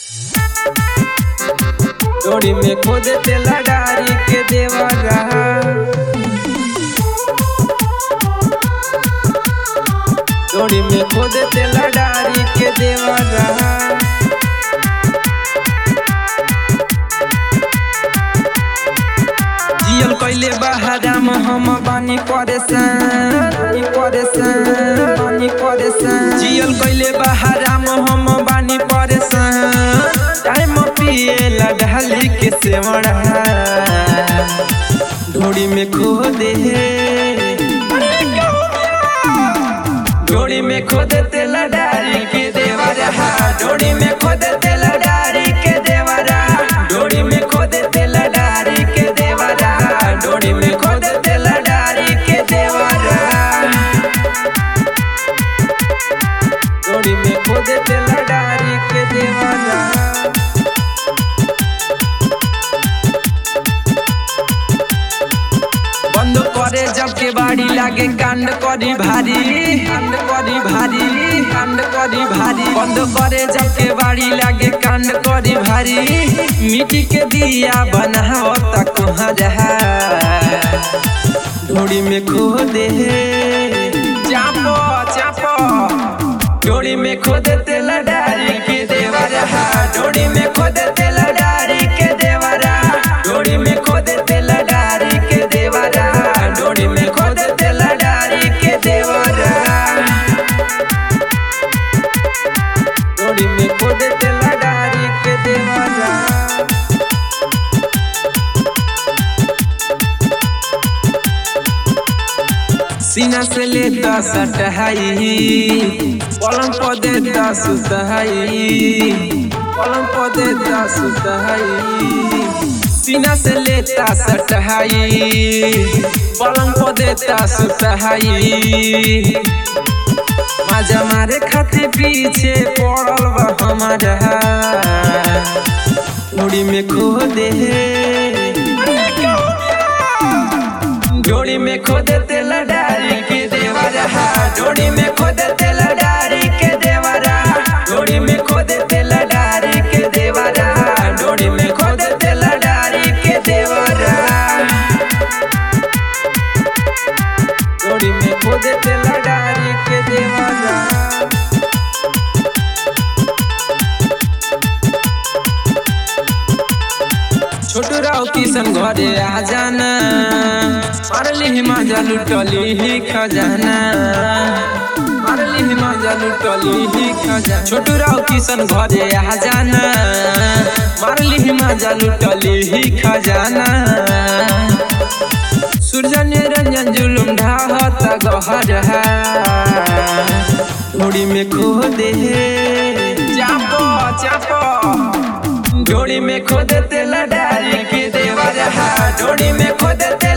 डोरी में खोद तेला डारी के देवा रहा डोरी में खोद तेला डारी के देवा रहा जियल कैले बहाराम हम बानी परेशान बानी परेशान बानी परेशान जियल कैले बहाराम हम बानी परेशान टाइम पिए लडहली के सेवड़ा ढोड़ी में खो दे ढोड़ी में खो दे तेला डारी के देवरा ढोड़ी में खो दे तेला डारी के देवरा ढोड़ी में खो दे तेला डारी के देवरा ढोड़ी में खो दे तेला डारी के देवरा ढोड़ी में खो दे तेला डारी के देवरा बंद करे जब के बाड़ी लागे कांड करी भारी कांड करी भारी कांड करी भारी बंद करे जब के बाड़ी लागे कांड करी भारी मिट्टी के दिया बनाओ तक कहाँ रहा ढोड़ी में खो दे चापो चापो ढोड़ी में खो दे तेला डारी के देवा रहा ढोड़ी में खो दे तेला डारी के देवा रहा ढोड़ी में खो दे तेला डारी के देवा रहा ढोड़ी में खो दे तेला डारी के देवा रहा ढोड़ी में खो दे तेला डारी के देवा रहा सीना से ले दस हटहाई पलंग पर दे दस सुतहाई पलंग पर दे दस सुतहाई सीना से ले दस हटहाई पलंग पर दे दस सुतहाई माजा मारे खातिर पीछे पड़ल बा हमारा मुड़ी में खो दे जोड़ी में खो दे तेला डारी के देवा रहा जोड़ी में खो दे तेला डारी के देवा रहा जोड़ी में खो दे तेला डारी के देवा रहा जोड़ी में खो दे तेला डारी के देवा रहा जोड़ी में खो दे तेला डारी के देवा रहा छोटू राव किशन घरे आ जाना मारली मजा लुटली ही खजाना मारली मजा लुटली ही खजाना छोटू राव किशन घरे आ जाना मारली मजा लुटली ही खजाना सूर्य निरंजन जुलुम ढाहता गहर ढोड़ी में खो दे चापो चापो जोड़ी में खो दे तेला डारी के देवा रहा जोड़ी में खो दे